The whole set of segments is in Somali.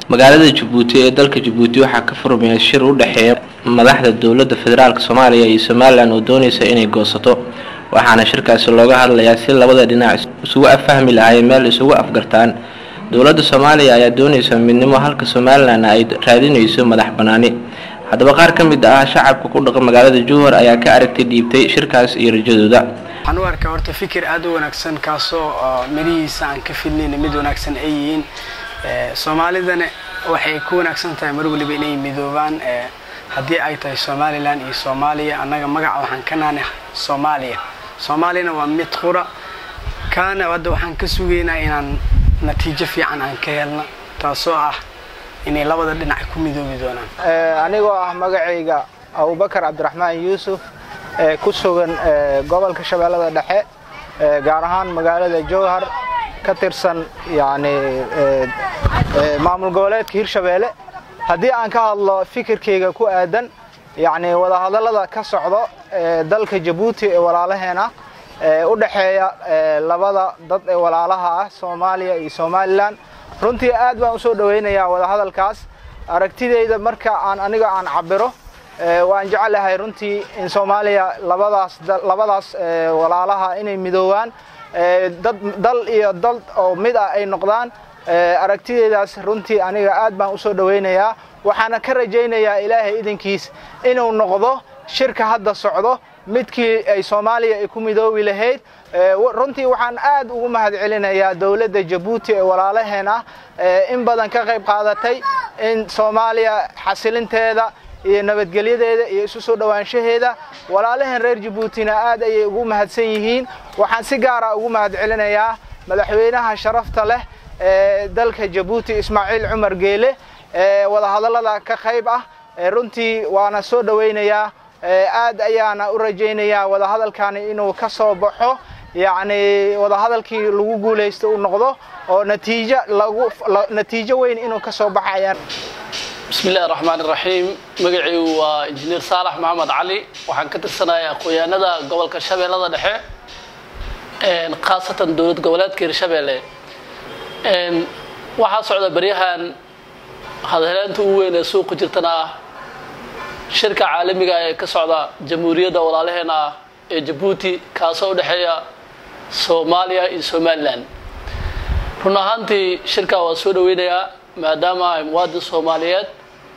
magaalada jabuuti ee dalka jabuuti waxaa ka furmaya shir u dhexeeya madaxda dowladda federaalk soomaaliya iyo somalilan oo doonaysa inay goosato waxaana shirkaasi looga hadlayaa si labada dhinac isugu afahmi lahaayeen meel isugu afgartaan dowladda soomaaliya ayaa doonaysa midnimo halka somalilan ay raadinayso madax banaani haddaba qaar ka mid ah shacabka ku dhaqan magaalada jowhar ayaa ka aragtay dhiibtay shirkaas iyo rajadooda waxaan u arkaa horta fikir aada u wanaagsan kaasoo mirihiisa aan ka filnayn mid wanaagsan ay yihiin soomaalidana waxay ku wanaagsan tahay mar waliba inay midoobaan haddii ay tahay somalilan iyo soomaaliya annaga magaca waxaan ka naanay soomaaliya soomaaliyana waa mid qura kaana hadda waxaan ka sugaynaa inaan natiijo fiican aan ka helna taasoo ah inay labada dhinac ku midoobi doonaan anigoo ah magacayga abubakar cabdiraxmaan yuusuf ee ku sugan gobolka shabeellada dhexe gaar ahaan magaalada jowhar ka tirsan yani maamul goboleedka hirshabeelle haddii aan ka hadlo fikirkayga ku aadan yani wadahadallada ka socdo dalka jabuuti ee walaalaheena u dhexeeya labada dad ee walaalaha ah soomaaliya iyo somalilan runtii aad baan usoo dhawaynayaa wadahadalkaas aragtidayda marka aan aniga aan cabiro waan jecelahay runtii in soomaaliya labadaas labadaas walaalaha inay midoobaan dad dal iyo dal oo mid ah ay noqdaan aragtidaydaas runtii aniga aad baan usoo dhawaynayaa waxaana ka rajaynayaa ilaahay idinkiis inuu noqdo shirka hadda socdo midkii ay soomaaliya ay ku midoobi lahayd runtii waxaan aad ugu mahadcelinayaa dowladda jabuuti ee walaalaheen ah in badan ka qayb qaadatay in soomaaliya xasilinteeda iyo nabadgelyadeeda iyo isu soo dhowaanshaheeda walaalaheen reer jabuutina aad ayay ugu mahadsan yihiin waxaan si gaara ugu mahadcelinayaa madaxweynaha sharafta leh ee dalka jabuuti ismaaciil cumar geele ee wadahadallada ka qayb ah runtii waana soo dhawaynayaa aad ayaana u rajaynayaa wadahadalkani inuu ka soo baxo yacni wadahadalkii lagu guulaysto uu noqdo oo natiijo lagu natiijo weyn inuu ka soo baxo ayaan bismi illahi raxmaan iraxiim magacaygu waa injineer saalax maxamed cali waxaan ka tirsanahay aqoon-yahanada gobolka shabeellada dhexe khaasatan dowlad goboleedka hirshabeelle waxaa socda baryahan hadheleenta ugu weyn ee suuqa jirtana ah shirka caalamiga ee ka socda jamhuuriyadda walaalaheena ah ee jabuuti kaasoo u dhexeeya soomaaliya iyo somalilan run ahaantii shirkaa waa soo dhaweynayaa maadaama ay muwaadin soomaaliyeed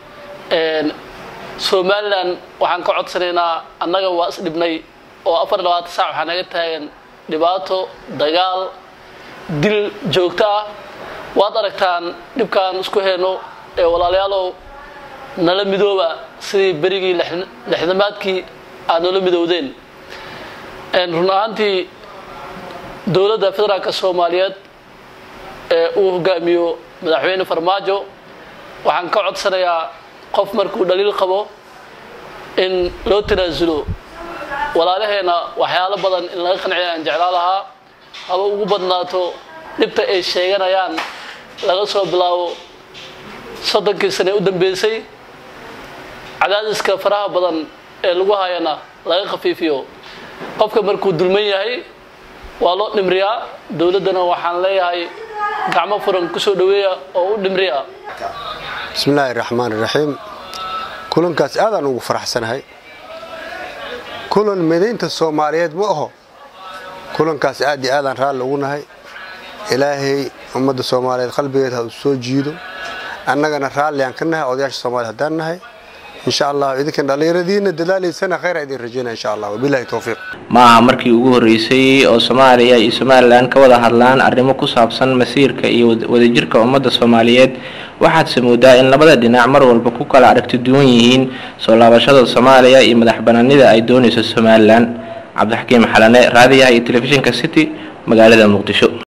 somalilan waxaan ka codsanaynaa annaga waa isdhibnay oo afar labaatan saac waxaa naga taagan dhibaato dagaal dil joogto ah waad aragtaan dhibkaan isku heyno ee walaalayaalow nala midooba sidii berigii lexdamaadkii aad noola midowdeen run ahaantii dowladda federaalka soomaaliyeed ee uu hogaamiyo madaxweyne farmaajo waxaan ka codsanayaa qof markuu dhaliil qabo in loo tanaasulo walaalaheena waxyaalo badan in laga qanciya aan jeclaa lahaa haba ugu badnaato dhibta ay sheeganayaan laga soo bilaabo soddonkii sane u dambeysay cadaadiska faraha badan ee lagu hayana laga khafiifiyo qofka markuu dulman yahay waa loo dhimriyaa dowladdana waxaan leeyahay gacmo furan kusoo dhaweeya oo u dhimriya bismillaahi raxmaan iraxiim kulankaas aadaan ugu faraxsanahay kulan midaynta soomaaliyeed ma aho kulankaas aad iyo aadaan raalli ugu nahay ilaahay ummadda soomaaliyeed qalbigeed ha u soo jiido annagana raalliaan ka nahay odayaasha soomaliya haddaan nahay insha allah idinkan dhallinyaradiina dadaalaysana khayra idin rajaynaya insha allah wabilahi towfiiq ma aha markii ugu horreysay oo soomaaliya iyo somalilan ka wada hadlaan arrimo ku saabsan masiirka iyo wadajirka ummadda soomaaliyeed waxaadse moodaa in labada dhinac mar walba ku kala aragti duwan yihiin soo laabashada soomaaliya iyo madax banaanida ay doonayso somalilan cabdixakiim xalane raadiyaha iyo telefishinka city magaalada muqdisho